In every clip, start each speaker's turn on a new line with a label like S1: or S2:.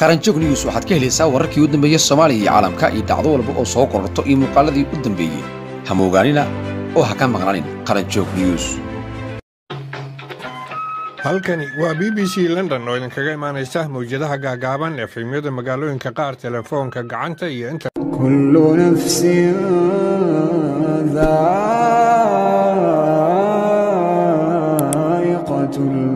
S1: qaranjoog news waxaad ka helaysaa wararkii u dambeeyey soomaaliya iyo caalamka iyo dhacdo walba oo soo kororto iyo muuqaaladii u dambeeyey hamoogaanina oo ha ka maqnaanin qaranjoog news
S2: halkani waa b b c london oo idinkaga imaanaysa mawjadaha gaagaaban ee filimyada magaalooyinka qaar telefoonka gacanta iyo inta
S3: كل نفس ذائقة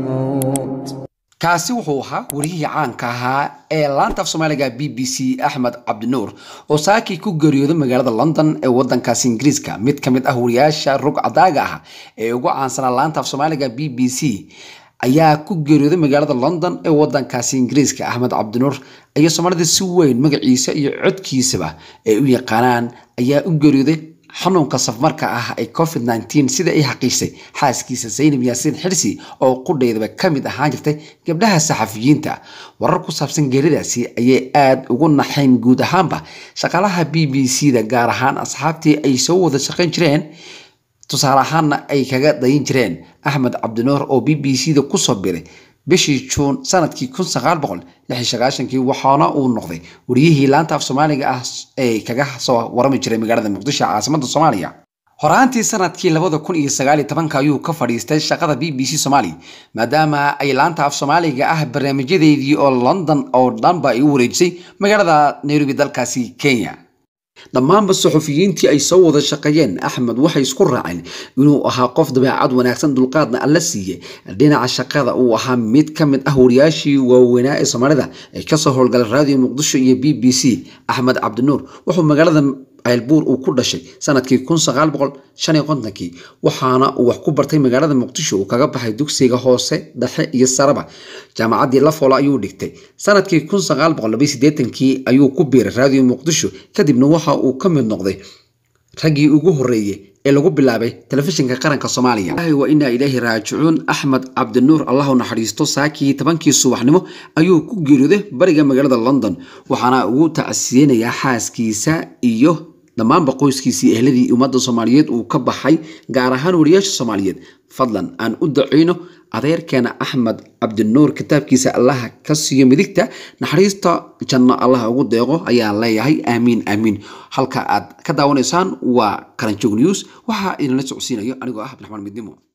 S3: الموت
S1: kaasi wuxuu ahaa wariyihii caanka ahaa ee laanta af soomaaliga b b c axmed cabdinuur oo saakii ku geeriyooday magaalada london ee wadankaasi ingiriiska mid ka mid ah wariyaasha rog cadaaga ah ee ugu caansanaa laanta af soomaaliga b b c ayaa ku geeriyooday magaalada london ee wadankaasi ingiriiska axmed cabdinuur ayaa soomaalida si weyn magaciisa iyo codkiisaba ay u yaqaanaan ayaa u geeriyooday xanuunka safmarka ah ee covid nteen sida ay xaqiisay xaaskiisa zaynab yaasiin xirsi oo qudheydaba ka mid ahaan jirtay gabdhaha saxafiyiinta warar ku saabsan geeridaasi ayay aada ugu naxayn guud ahaanba shaqaalaha b b c da gaar ahaan asxaabtii ay soo wada shaqayn jireen tusaale ahaanna ay kaga dayin jireen axmed cabdinuur oo b b c da kusoo biray bishii juun sanadkii kun sagaal boqol lixi sagaashankii waxaana uu noqday wariyihii laanta af soomaaliga ah ee kaga soo warami jiray magaalada muqdisho caasimada soomaaliya horaantii sanadkii labada kun iyo sagaal iyo tobanka ayuu ka fadhiistay shaqada b b c soomaaliya maadaama ay laanta af soomaaliga ah barnaamijyadeedii oo london oo dhanba ay u wareejisay magaalada nairobi dalkaasi kenya dhammaanba saxufiyiintii ay soo wada shaqeeyeen axmed waxay isku raaceen inuu ahaa qof dabeecad wanaagsan dulqaadna alla siiye dhinaca shaqada uu ahaa mid ka mid ah wariyaashii waaweynaa ee soomaalida ee kasoo howlgalay raadiyo muqdisho iyo b b c axmed cabdinuur wuxuu magaalada ceylbuur uu ku dhashay sanadkii kun sagaal boqol shan iyo kontonkii waxaana uu wax ku bartay magaalada muqdisho uu kaga baxay dugsiga hoose dhexe iyo saraba jaamacaddii lafola ayuu dhigtay sanadkii kun sagaal boqol labaiy sideetankii ayuu ku biiray raadiyo muqdisho kadibna waxa uu ka mid noqday raggii ugu horreeyey ee lagu bilaabay telefishinka qaranka soomaaliya wa inaa ilaahi raajicuun axmed cabdinuur allah u naxariisto saakii tobankii subaxnimo ayuu ku geeriyooday bariga magaalada london waxaana ugu tacsiyeynayaa xaaskiisa iyo dhammaanba qoyskiisii ehladii ummadda soomaaliyeed uu ka baxay gaar ahaan wariyaasha soomaaliyeed fadlan aan u daceyno adeerkeena axmed cabdinuur kitaabkiisa allaha ka siiyo midigta naxariista janno allaha ugu deeqo ayaa leeyahay aamiin aamiin halka aad ka daawanaysaan waa qaranjoog news waxaa idinla socodsiinayo anigoo ah abdiraxmaan midnimo